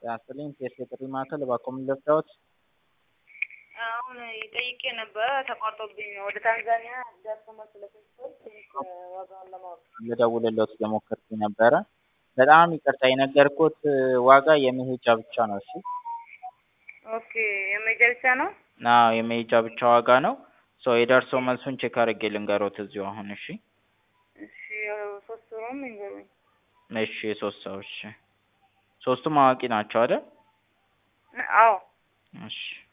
ጤና ይስጥልኝ ቴስት የጥሪ ማዕከል እባክዎ ምን ልርዳዎት? አሁን ጠይቄ ነበረ ተቋርጦብኝ ነው። ወደ ታንዛኒያ ደርሶ መልስ ለፌስቡክ ትንሽ ዋጋውን ለማወቅ ልደውልልዎት እየሞከርኩኝ ነበረ። በጣም ይቅርታ የነገርኩት ዋጋ የመሄጃ ብቻ ነው እሺ። ኦኬ የመሄጃ ብቻ ነው? አዎ የመሄጃ ብቻ ዋጋ ነው። ሶ የደርሶ መልሱን ቼክ አድርጌ ልንገሮት እዚሁ አሁን እሺ። እሺ ያው ሶስት ሩም ይንገሩኝ። እሺ ሶስት ሰው እሺ። ሶስቱም አዋቂ ናቸው አይደል? አዎ እሺ